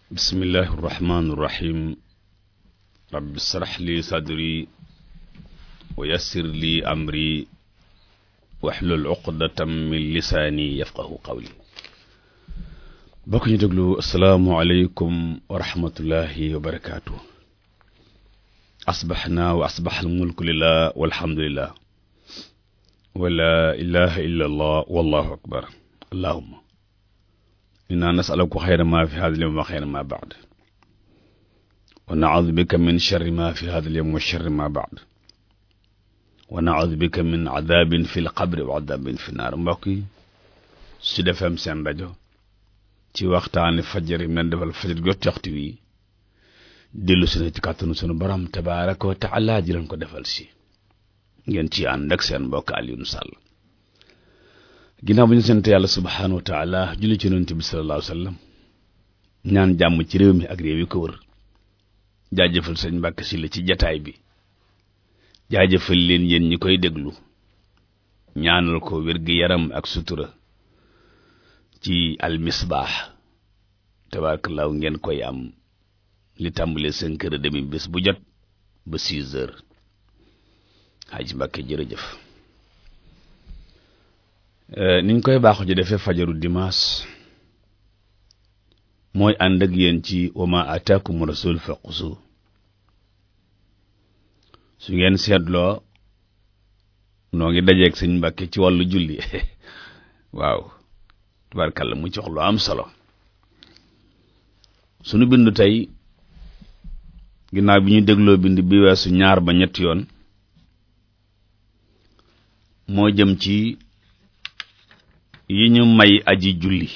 bismillahi irrahmani irrahim rabbi srax li sadri wa yassir li amri waxlul uqdatam min lisaani yafqahu qawli bokk ñu déglu asalaamualeykum wa rahmatullahi wa barakaatu asbaxna wa asbax almulku lillah walhamdulillah wa la ilaha illa allah wallahu akbar allahuma inna nasaluka xayra ma fi hada alyawm wa xayra ma baad wa naudu bika min sharri ma fi hada alyawm wa sharri ma baad wa naudu bika min adabin fi lqabri wa adabin fi naar mbokk yi Sud FM seen rajo ci waxtaani fajar yi nan defal fajar jot waxtu wi dellu si na ci kàttanu sunu borom tabaraka wa taala ji leen ko defal si ngeen ci ànd ak seen mbokk Alioune Sall ginnaaw bu ñu sant yàlla subhaanahu wa taala julli ci yonent bi sallallahu alayhi wa sallam ñaan jàmm ci réew mi ak réew yi ko wër jaajëfal sëñ Mbàkke Sylla ci jataay bi jaajëfal leen yéen ñi koy déglu ñaanal ko wér-gi-yaram ak sutura ci almisbaax tabaarakallaahu ngeen koy am li tàmbalee cinq heures et demi bés bu jot ba six heures Haji Mbàkke jërëjëf niñ koy baaxu ji defee fajaru dimanche mooy ànd ak yéen ci wama ataakum rasul faqusu su ngeen seetloo noo ngi dajeeg sëñ Mbàkke ci wàllu julli waaw tubaarkàlla mu ci wax lu am solo sunu bindu tey ginnaaw bi ñu dégloo bind bi weesu ñaar ba ñetti yoon moo jëm ci yi ñu may aji julli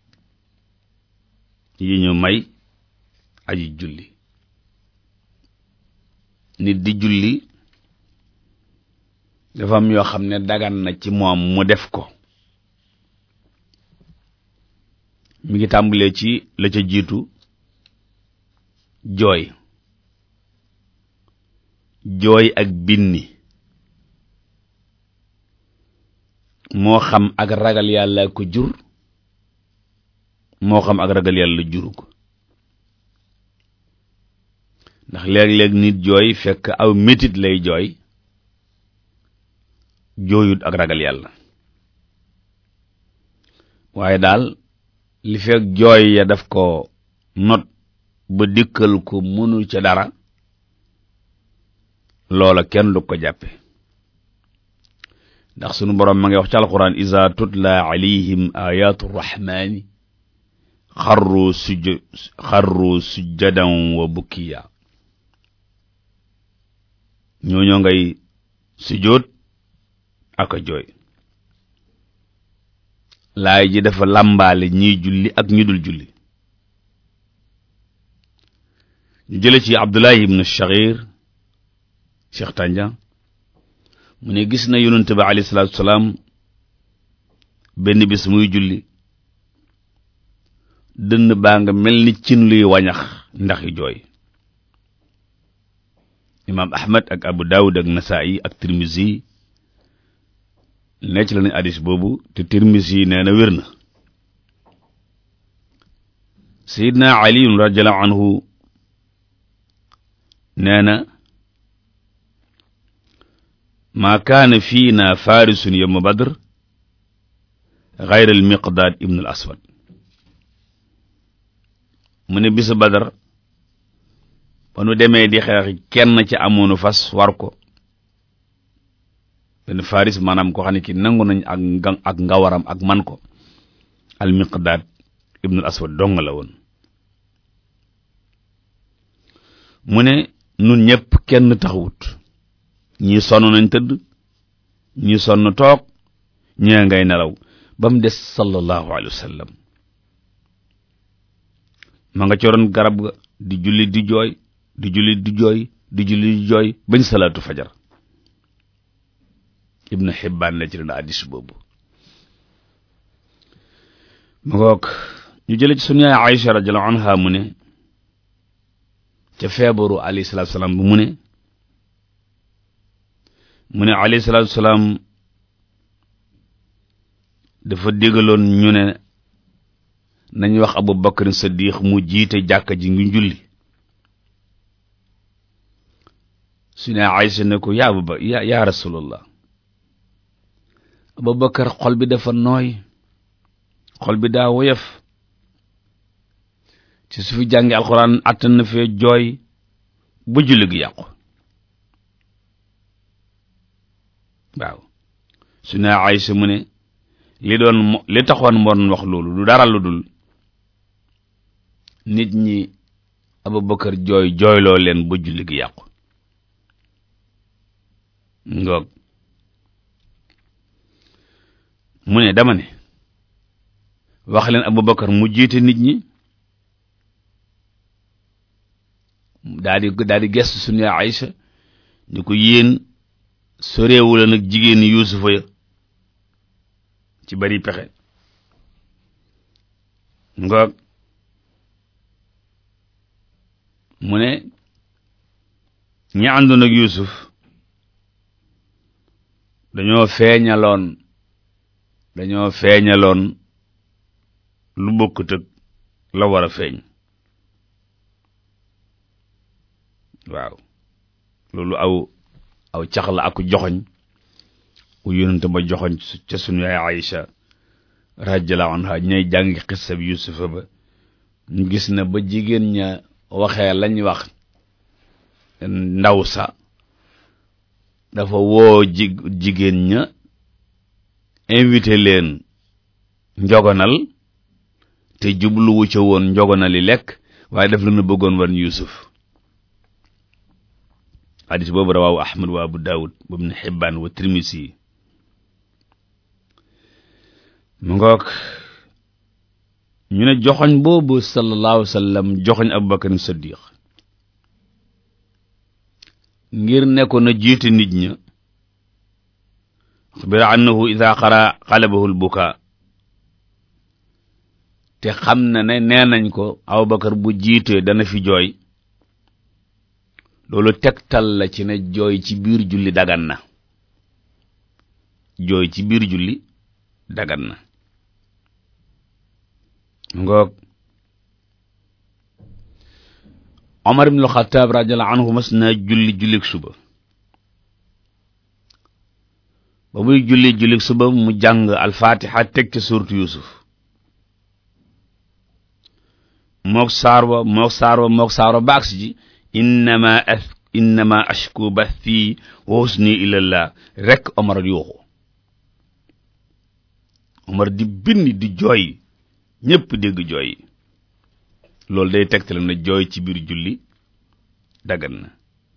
yi ñu may aji julli nit di julli dafa am yoo xam ne dagan na ci moom mu def ko mi ngi tàmbalee ci la ca jiitu jooy jooy ak binni moo xam ak ragal yàlla ko jur moo xam ak ragal yàlla juru ko ndax léeg-léeg nit jooy fekk aw métit lay jooy jooyut ak ragal yàlla waaye daal li fekk jooy ya daf ko not ba dikkal ko mënu ca dara loola kenn du ko jàppe ndax sunu boroom ma ngi wax ci alquran iza tutla alayhim ayatu rahmani xarru suj xarru sujjadan wa bukkiya ñooñoo ngay sujjóot ak a jooy laay ji dafa làmbaale ñiy julli ak ñu dul julli ñu jële ci abdullahi ibnu shaghir cheikh tànja mu ne gis na yonent ba alayhi salaatu salaam benn bis muy julli dënn baa nga mel ni cin luy wañax ndax yu jooy imaam ahmad ak abu daawud ak nasaa'i ak tirmisi necc la nañ hadis boobu te tirmisi nee na wér na sayidna aliyun radiallahu anhu nee na maa kaana fiina farisun yowma badr gayra al miqdaad ibnu al aswad mu ne bisu badar ba nu demee di xeex kenn ci amoonu fas war ko benn faris maanaam ko xam ne ki nangu nañ ak nga ak ngawaram ak man ko al miqdaad ibnu al aswad dong la woon mu ne nun ñëpp kenn taxawut ñii sonn nañ tëdd ñii sonn toog ñee ngay nelaw ba mu des sallallahu alayhi wa sallam ma nga coroon garab ga di julli di jooy di julli di jooy di julli di jooy bañ salaatu fajar ibnu xibbaan la ci dana addis boobu ma ngoog ñu jële ci sunu yaay Aïcha radiyallahu anha mu ne ca feebaru alayhi salaatu salaam bu mu ne mu ne alayhi salaatu salaam dafa déggaloon ñu ne nañ wax Abu Bakar Siddiq mu jiite jàkka ji ngi julli su ne Aysa ne ko yaa Abu ya yaa Rasulallah Abu Bakar xol bi dafa nooy xol bi daa woyof ci su fi jàngi alxuraan attan na fee jooy ba julli gi yàqu waaw su ne Aysa mu ne li doon li taxoon moo doon wax loolu lu dara lu dul nit ñi Abubakar jooy jooyloo leen ba julli gi yàqu ngoog mu ne dama ne wax leen Abubakar mu jiite nit ñi daa di daa di gestu suñu Aysa ni ko yéen soreewu la nag jigéen Yuusufa ya ci bari pexe ngoog mu ne ñi àndoon ak Yuusuf dañoo feeñaloon dañoo feeñaloon lu bokkut ak la war a feeñ waaw loolu aw aw cax la ak joxoñ u yonente ba joxoñ ca sunu yaay Aïcha radiyallahu anha ñay jàngi xissab Yuusufa ba ñu gis na ba jigéen ña waxee lañ wax ndaw sa dafa woo ji jigéen ña invité leen njogonal te jubluwu ca woon njogonali lekk waaye daf leen a bëggoon wan Yuusuf hadis boobu rawaawu Ahmad wa Abu Daawud wa Ibn Hibbaan wa Tirmisi mu ngoog ñu ne joxoñ boobu sallallahu alayhi wa sallam joxoñ Abubakar Siddiq ngir nekkoon na jiite nit ña xubira annahu ida xara xalabahu lbuka te xam na ne nee nañ ko Abubakar bu jiitee dana fi jooy loolu tegtal la ci ne jooy ci biir julli dagan na jooy ci biir julli dagan na ngoog Omar ibn al-Khattab radiyallahu anhu mas na julli jullik suba ba muy julli jullik suba mu jàng al-Fatiha teg ci suuratu Yusuf mook saar wa mook saar wa mook saar wa baag si ji innama as innama ashku bathi wa husni ilallah rek Omar yuuxu Omar di bind di jooy ñépp dégg jooy loolu day tegtale na jooy ci biir julli dagan na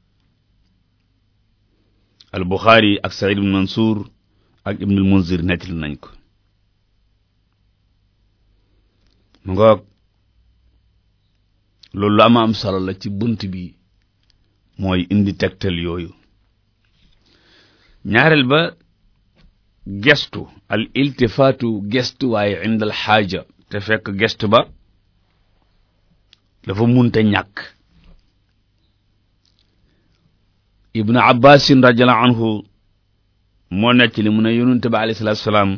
al Buxaari ak Saïd ibn Mansour ak Ibnul Munzir nettali nañ ko mu ngoog loolu lu ama am solo la ci bunt bi mooy indi tegtal yooyu ñaareel ba gestu al iltifaatu gestu waaye indal xaaja te fekk gestu ba dafa munte ñàkk ibnu abbasin radiallahu anhu moo nekk li mu ne yonente ba alayhi salaatu salaam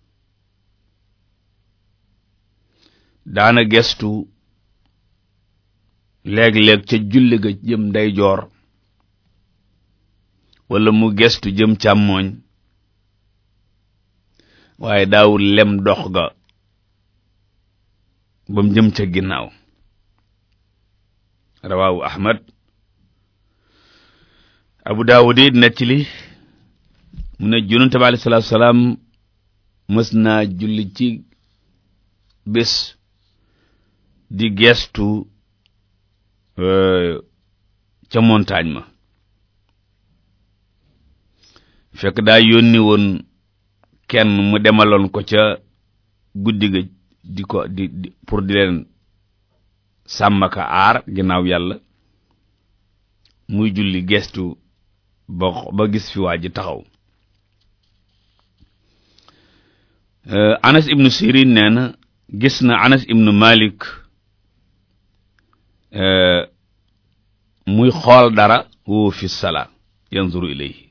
daana gestu léeg-léeg ca julli ga jëm ndeyjoor wala mu gestu jëm càmmooñ waaye daawul lem dox ga ba mu jëm ca ginnaaw rawaawu ahmad abu daawud it nettali mu ne yonente bi alayhi salaatu salaam mës naa julli ci bés di gestu ca montagne ma fekk daa yónni woon kenn mu demaloon ko ca guddi ga di ko di di pour di leen sàmmaka aar ginnaaw yàlla muy julli gestu ba ba gis fi waa ji taxaw Anas ibnu Sirin nee na gis na Anas ibnu Malik muy xool dara woo fi sala yanzuru ilayhi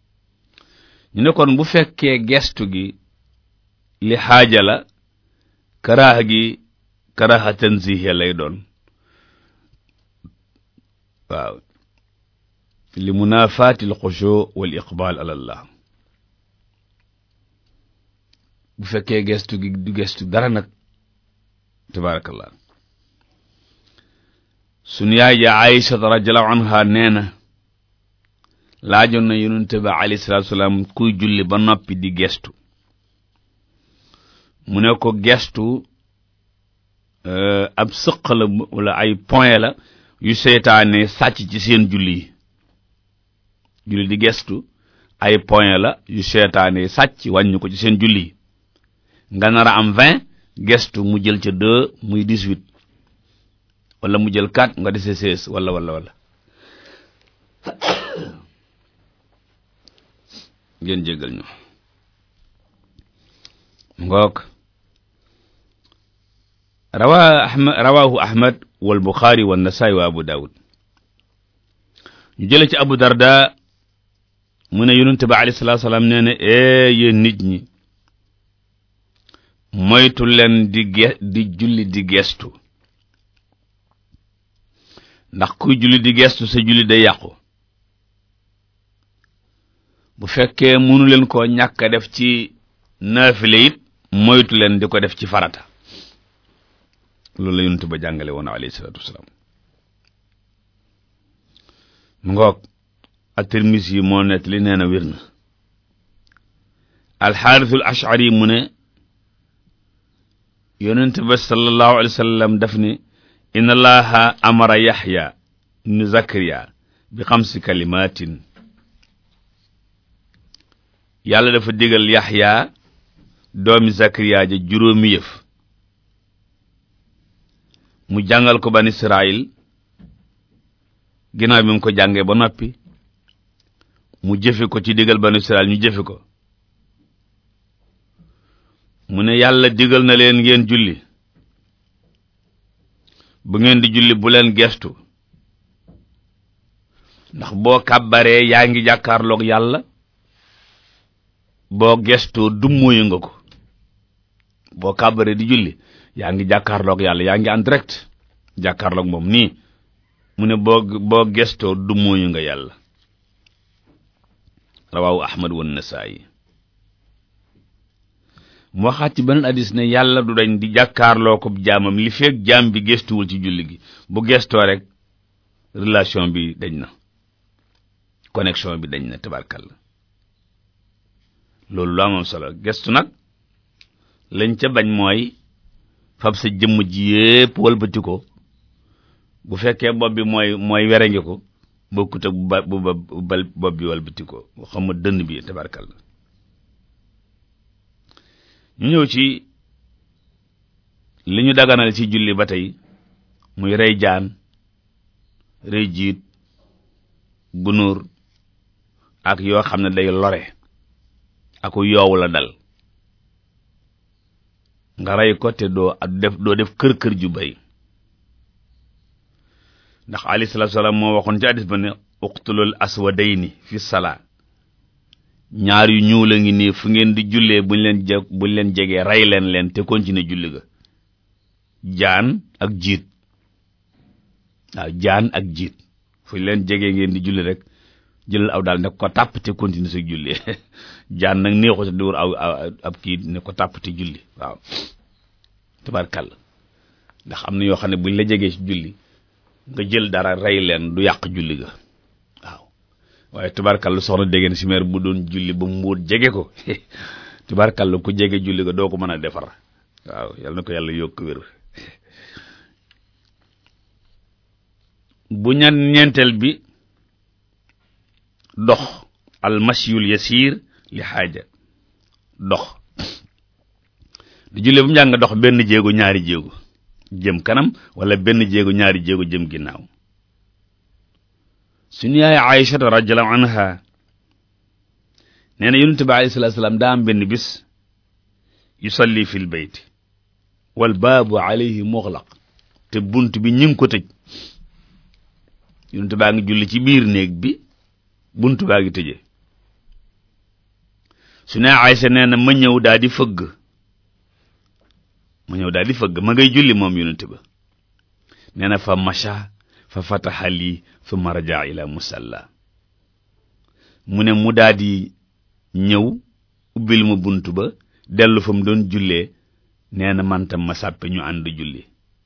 ñu ne kon bu fekkee gestu gi li xaaja la karaaxa gi karaaxa tanzihiya lay doon waaw li munaafaati al xushu wal iqbal ala allah bu fekkee gestu gi du gestu dara nag tabaarakallah sunu yaay ja Aïcha radiyallahu anha nee na laajoon na yonente ba alayhi salaatu salaam kuy julli ba noppi di gestu mu ne ko gestu ab sëq la wala ay point la yu seytaane sàcc ci seen julli yi julli di gestu ay point la yu seytaane sàcc wàññi ko ci seen julli yi nga nar a am vingt gestu mu jël ca deux muy dix-huit wala mu jël quatre nga dese seize wala wala wala ngeen jéggal ñu ngoog rawa ahmad rawahu ahmad wal buxaari wa nasaa'i wa abu daawud ñu jële ci abu darda mu ne yonente ba alayhi salaatu salaam nee na ee yéen nit ñi moytu leen di ge di julli di gestu ndax kuy julli di gestu sa julli day yàqu bu fekkee mënu leen koo ñàkk a def ci naafile it moytu leen di ko def ci farata loolu la yonent ba jàngale woon alayhi salaatu wasalaam mu ngoog at-Tirmisi yi moo nett li nee na wér na alxaarisul ashari mu ne yonent ba sallallahu alayhi wa sallam daf ne inna allaha amara yaxya ibnu zakariya bi xamsi kalimatin yàlla dafa digal yaxya doomi zakariya ja juróomi yëf mu jàngal ko ban israil ginnaaw bi mu ko jàngee ba noppi mu jëfe ko ci digal ban israil ñu jëfe ko mu ne yàlla digal na leen ngeen julli bu ngeen di julli bu leen gestu ndax boo kàbbaree yaa ngi jàkkaarloog yàlla boo gestoo dummóoyu nga ko boo kàbbaree di julli yaa ngi jàkkaarloog yàlla yaa ngi en direct jàkkaarloog moom nii mu ne boo boo gestoo dummóoyu nga yàlla rawaawu ahmad wan nasaayi mu waxaat ci beneen hadis ne yàlla du dañ di jàkkaarloo ko jaamam li feeg jaam bi gestuwul ci julli gi bu gestoo rek relation bi dañ na connexion bi dañ na tabarkalla loolu lu amoon solo gestu nag lañ ca bañ mooy fab sa jëmm ji yépp walbati ko bu fekkee bopp bi mooy mooy werengi ko bokkut ak bu ba bu ba bopp bi walbati ko xam nga dënn bi tabarkalla ñu ñëw ci li ñu daganal ci julli ba tey muy rey jaan rey jiit gunóor ak yoo xam ne day lore aku yoowu la dal nga rey ko te doo ak def doo def kër kër ju bay ndax alayhi salaatu salaam moo waxoon ci hadis ba ne uqtulul aswadayni fi salaa ñaar yu ñuul a ngi nii fu ngeen di jullee buñ leen je buñ leen jegee rey leen leen te continuer julli ga jaan ak jiit waaw jaan ak jiit fu leen jegee ngeen di julli rek jëlal aw daal ne ko tàpp te continuer sa julli jaan nag neexu sa diwur aw ab kii ne ko tàpp te julli waaw tabarkàlla ndax am na yoo xam ne buñ la jegee ci julli nga jël dara rey leen du yàq julli ga waaw waaye tubarkàlla soxna déggeen si meer bu doon julli ba mbóot jege ko tubarkàlla ku jege julli ga doo ko mën a defar waaw yal na ko yàlla yokk wér bu ñan ñeenteel bi dox almasiyul yasir li xaaja dox di julli ba mu njàng dox benn jéego ñaari jéego jëm kanam wala benn jéego ñaari jéego jëm ginnaaw suñu yaay Aïchata radiyallahu anha nee na yonent bi alayhi salaatu salaam daa am benn bis yusalli fil bayt wal baabu alayhi muxlaq te bunt bi ñu ngi ko tëj yonent baa ngi julli ci biir néeg bi bunt baa ngi tëje su ne Aïcha nee na ma ñëw daa di fëgg mu ñëw daal di fëgg ma ngay julli moom yonent ba nee na fa macha fa fataxa lii thumma rajaa ila musalla mu ne mu daal di ñëw ubbil ma bunt ba dellu fa mu doon jullee nee na man tam ma sàppe ñu ànd julli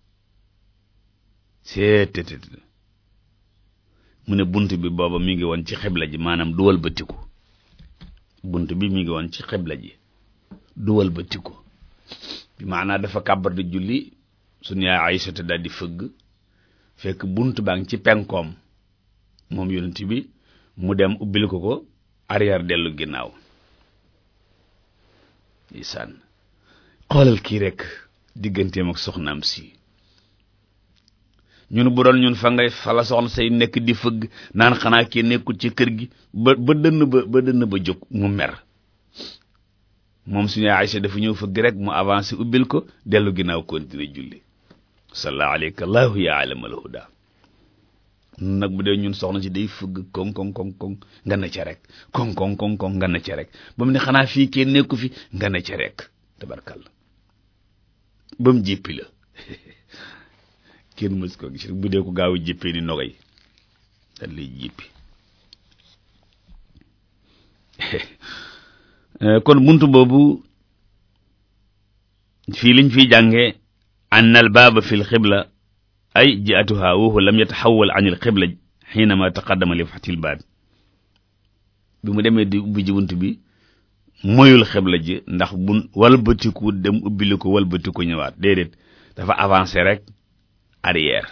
seetetet mu ne bunt bi booba mi ngi woon ci xibla ji maanaam du wëlbatiku bunt bi mi ngi woon ci xibla ji du wëlbatiku bi maanaa dafa kàbbar di julli suñu yaay Aysata daal di fëgg fekk bunt baa ngi ci penkoom moom yonent bi mu dem ubbil ko ko arrière dellu ginnaaw isaan xoolal kii rek digganteem ak soxnaam si ñun bu doon ñun fa ngay fa la soxna say nekk di fëgg naan xanaa kii nekkul ci kër gi ba ba dënn ba ba dënn ba jóg mu mer moom suñu Aysa dafa ñëw fëgg rek mu avancé ubbil ko dellu ginnaaw continuer julli salla alayka allahu ya alamal huda nag bu dee ñun soxna si day fëgg koŋ koŋ koŋ koŋ nga ne ca rek koŋ koŋ koŋ koŋ nga ne ca rek ba mu ne xanaa fii kenn nekku fi nga ne ca rek tabarkalla ba mu jéppi la kenn mës ko gis rek bu dee ko gaaw a jéppee ni nogay dañ lay jéppi kon buntu boobu fii liñ fiy jànge an al baaba fi l xibla ay jiatuha wa huwa lam yataxawal an il xibla xiinama taqaddama li fatil baab bi mu demee di ubbi ji bunt bi moyul xibla ji ndax bun walbatiku dem ubbili ko walbatiku ñëwaat déedéet dafa avancé rek arrière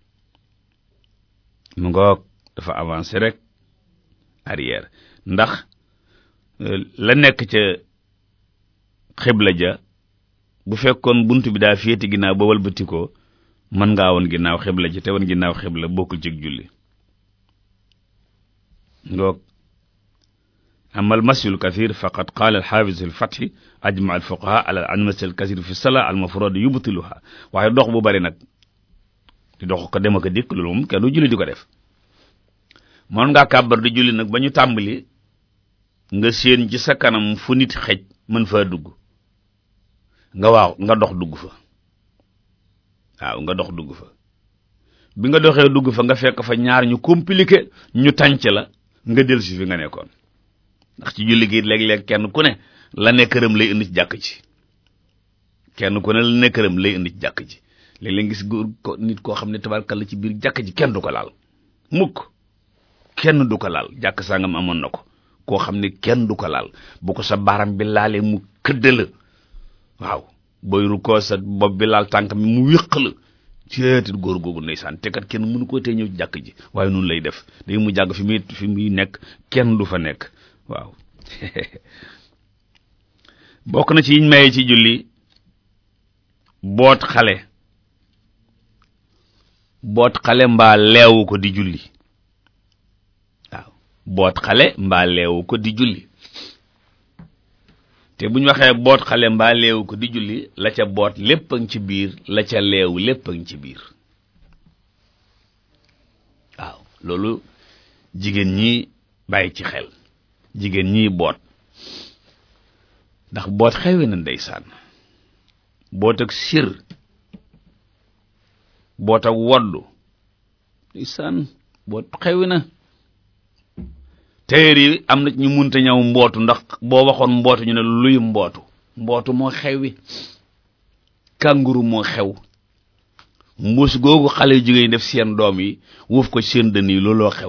mu ngoog dafa avancé rek arrière ndax la nekk ca xibla ja bu fekkoon bunt bi daa féeti ginnaaw ba walbatikoo mën ngaa woon ginnaaw xibla ji te woon ginnaaw xibla bokkul ci julli ngoog أما المسي الكثير فقد قال الحافظ الفتح أجمع الفقهاء على أن المسي الكثير في الصلاة المفروض يبطلها waaye dox bu bari nag di dox ko dem ak dikk loolu moom kenn du julli di ko def mën ngaa kàbbar di julli nag ba ñu tàmbali nga séen ci sa kanam fu nit xej mën faa dugg nga waaw nga dox dugg fa waaw nga dox dugg fa bi nga doxee dugg fa nga fekk fa ñaar ñu compliqué ñu tànc la nga dellusi fi nga nekkoon ndax ci julli gi léeg-léeg kenn ku ne la ne këram lay indi ci jàkk ci kenn ku ne la ne këram lay indi ci jàkk ci léeg-léeg gis góor ko nit koo xam ne tabarkalla ci biir jàkk ji kenn du ko laal mukk kenn du ko laal jàkk sangam amoon na ko koo xam ne kenn du ko laal bu ko sa baram bi laalee mu këdd la waaw booy ru koo sa bopp bi laal tànk mi mu wéq la ceetit góor googu ndeysaan te kat kenn mënu koo tee ñëw ci jàkk ji waaye noonu lay def day mu jàgg fi muy fi muy nekk kenn du fa nekk waaw bokk na ci yiñ maye ci julli boot xale boot xale mbaa leewu ko di julli waaw boot xale mbaa leewu ko di julli te bu ñu waxee boot xale mbaa leewu ko di julli la ca boot lépp a ngi ci biir la ca leewu lépp a ngi ci biir waaw loolu jigéen ñi bàyyi ci xel jigéen ñiy boot ndax boot xewi na ndeysaan boot ak sir boot ak woddu ndeysaan boot xewi na téer yi am na ñu munta ñëw mbootu ndax boo waxoon mbootu ñu ne luy mbootu mbootu moo xewi kànguru moo xew mbuus googu xale yu jigéen def seen doom yi wuuf ko seen dënn yi looloo xew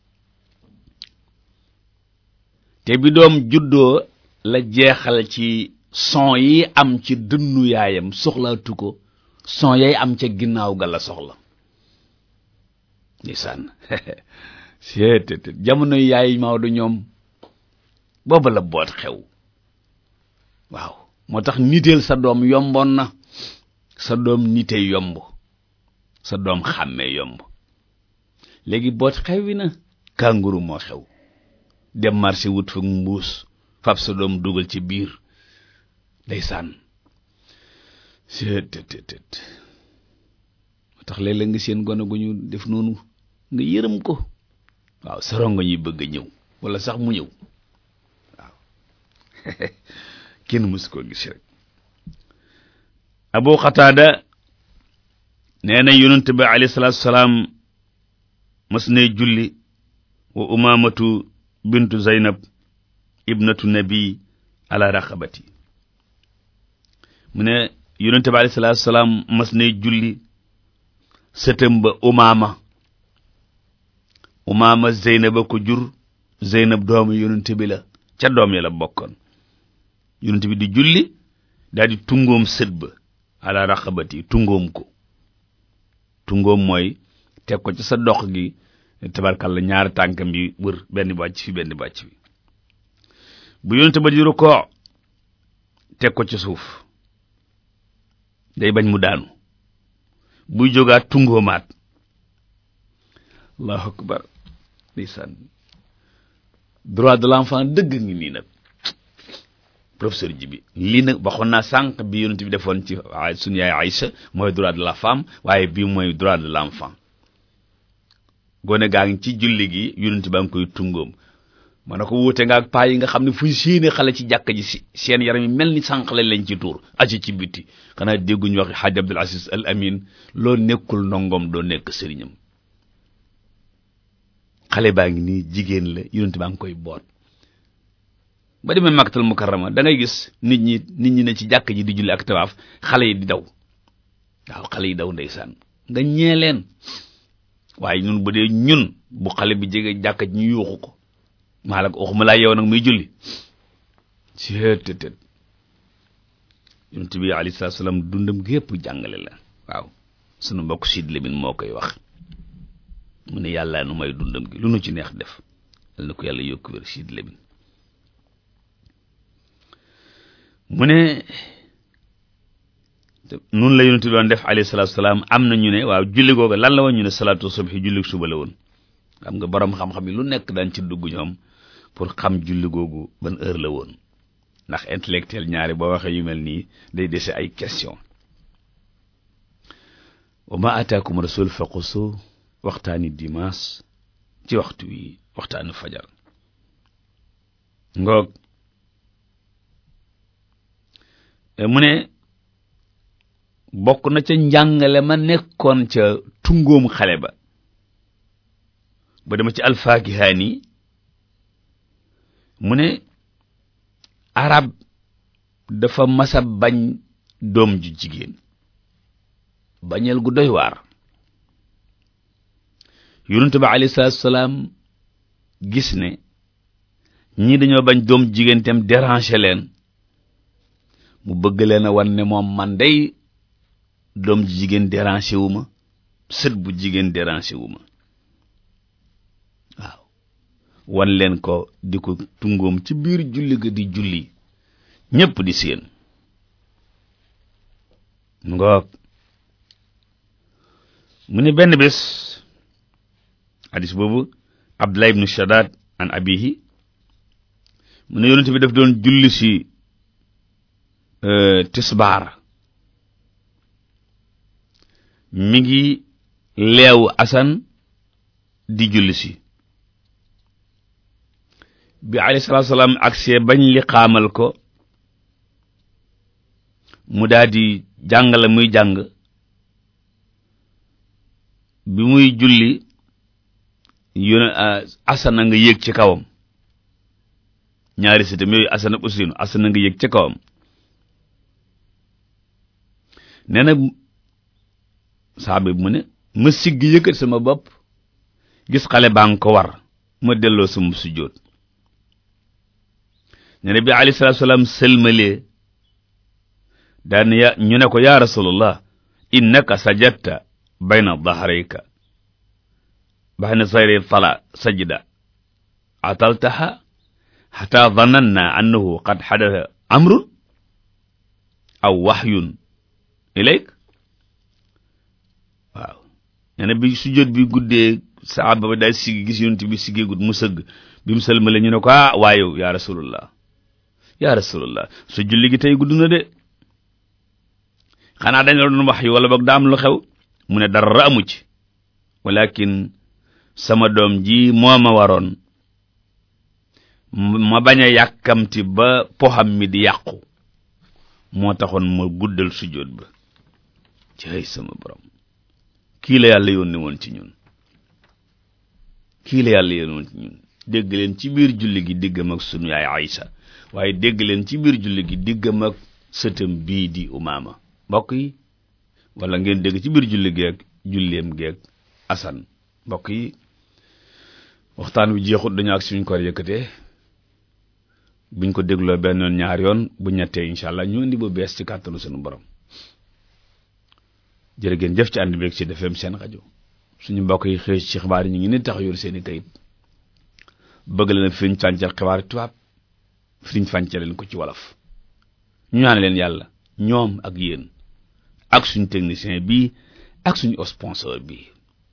te bi doom juddoo la jeexal ci son yi am ci dënnu yaayam soxlaatu ko son yay am ca ginnaaw ga la soxla ndeysaan seet jamono yaay Maodo ñoom booba la boot xew waaw moo tax niteel sa doom yomboon na sa doom nite yomb sa doom xàmmee yomb léegi boot xewi na kànguru moo xew dem marché wut fa mbuus fab sa doom dugal ci biir ndeysaan seet tet moo tax léeg-léeg nga seen gone gu ñu def noonu nga yërëm ko waaw sa rongo ñuy bëgg a ñëw wala sax mu ñëw waaw kenn mësu koo gis rek abu xataada nee na yonent bi alayhi salaatu salaam mas ne julli wa umaamatu bintu zaynab ibnatu nabi ala raqabati mu ne yonent bi alayhi salaatu salaam mas ne julli sëtëm ba umaama umaama zeynaba ko jur zeynab doomu yonent bi la ca doom ya la bokkoon yonent bi di julli daal di tungoom sët ba ala raqabati tungoom ko tungoom mooy teg ko ci sa dox gi tabarkalla ñaari tànkam bi wër benn bàcc fi benn bàcc bi bu yonent ba di rukkoo teg ko ci suuf day bañ mu daanu buy jógaat tungoomaat allahu akbar ndeysaan droit de l'enfant dëgg ngi nii nag professeur ji bi lii nag waxoon naa sànq bi yonent bi defoon ci suñu yaay Aïcha mooy droit de la femme waaye bii mooy droit de l'enfant gone gaa ngi ci julli gi yonent baa ngi koy tungoom ma ne ko wuute nga ak paa yi nga xam ne fu séene xale ci jàkka ji si seen yaram yi mel ni sànq lañ leen ci tuur aci ci biti xanaa dégguñu wax xaaj Abdul Aziz Al Amin loo nekkul ndongom doo nekk sëriñam xale baa ngi nii jigéen la yonent baa ngi koy boot ba demee makkatal mukarrama da ngay gis nit ñi nit ñi ne ci jàkk ji di julli ak tawaaf xale yi di daw waaw xale yi daw ndeysaan nga ñee leen waaye ñun bu dee ñun bu xale bi jege jàkk ji ñu yuuxu ko maa la ko waxuma laa yow nag muy julli seetetet yonent bi alayhi salaatu salaam dundam gépp jàngale la waaw sunu mbokk Sid Lamin moo koy wax mu ne yàlla nu may dundam gi lu nu ci neex def yal na ko yàlla yokku wér Sid Lamin mu ne nun la yonent bi doon def alayhi salaatu salaam am na ñu ne waaw julli googu lan la woon ñu ne salaatu subhi julli suba la woon xam nga borom xam-xam yi lu nekk daan ci dugg ñoom pour xam julli googu ban heure la woon ndax intellectuel ñaari boo waxee yu mel nii day dese ay question wa ma ataakum rasul faqusu waxtaani dimanche ci waxtu wi waxtaanu fajar ngoog mu ne bokk na ca njàngale ma nekkoon ca tungoom xale ba ba dama ci alfaakihaani mu ne arab dafa masa bañ doom ju jigéen bañeel gu doy waar yonent ba alayhi salaatu salaam gis ne ñii dañoo bañ doom jigéen tam déranger leen mu bëgg leen a wan ne moom man day doom ji jigéen déranger wu ma sët bu jigéen déranger wu ma waaw wan leen ko di ko tungoom ci biir julli ga di julli ñépp di séen ngoog mu ne benn bés hadis boobu Abdullah ibnu Shaddad an abihi mu ne yonent bi daf doon julli si tisbaar mi ngi leewu asan di julli si bi alayhi salaatu salaam agsee bañ li xaamal ko mu daal di jàng la muy jàng bi muy julli yone asana nga yéeg ci kawam ñaari sitam yooyu asana ak usinu asana nga yéeg ci kawam nee na saaba bi mu ne ma sigg yëkkat sama bopp gis xale baa nga ko war ma delloo sama sujjóot nee na bi alayhi salaatu salaam sëlmalee daan ya ñu ne ko yaa rasulullah innaka sajadta bayna dahrayka bayna sayri tala sajda ataltaha hatta dhananna annahu qad hadatha amrun aw wahyun ilayk waaw nee na bi sujjóot bi guddee saaba ba daal siggi gis yonent bi siggeegut mu sëgg bi mu sëlmale ñu ne ko ah waayow yaa rasulullah yaa rasulullah su julli gi tey gudd na de xanaa dañ la doon wax yi wala boog daa am lu xew mu ne dara amu ci walakin sama doom ji moo ma waroon ma bañ a yàkkamti ba poxam mi di yàqu moo taxoon ma guddal sujjóot ba ci ay sama borom kii la yàlla yónni woon ci ñun kii la yàlla yónni woon ci ñun dégg leen ci biir julli gi diggam ak sunu yaay Aïcha waaye dégg leen ci biir julli gi diggam ak sëtam bii di umaama mbokk yi wala ngeen dégg ci biir julli geeg julleem geeg asan mbokk yi waxtaan wi jeexut dañu ak suñ ko yëkkatee buñ ko dégloo benn yoon ñaar yoon bu ñettee incha allah ñu indi bu bees ci kàttanu sunu borom jërë ngeen jëf ci ànd beeg ci defeem seen rajo suñu mbokk yi xëy ci xibaar yi ñu ngi ni tax yor seeni kayit bëgg leen a firiñ fàncal xibaar tubaab firiñ fàncal leen ko ci wolof ñu ñaan leen yàlla ñoom ak yéen ak suñu technicien bii ak suñu sponsor bii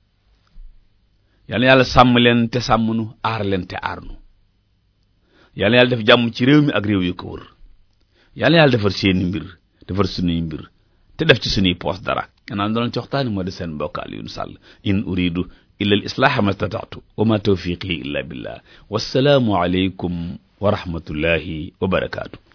yàlla yàlla sàmm leen te sàmm nu aar leen te aar nu yàlla yàlla def jàmm ci réew mi ak réew yu ko wër yàlla yàlla defar seeni mbir defar suñuy mbir te def ci suñuy poos dara ganaan doon ci waxtaani moo di seen mbokk Alioune Sall in uridu illa al islaaha ma stata'tu wa ma tawfiqi illa billah wassalaamu aleykum wa rahmatullahi wa barakaatu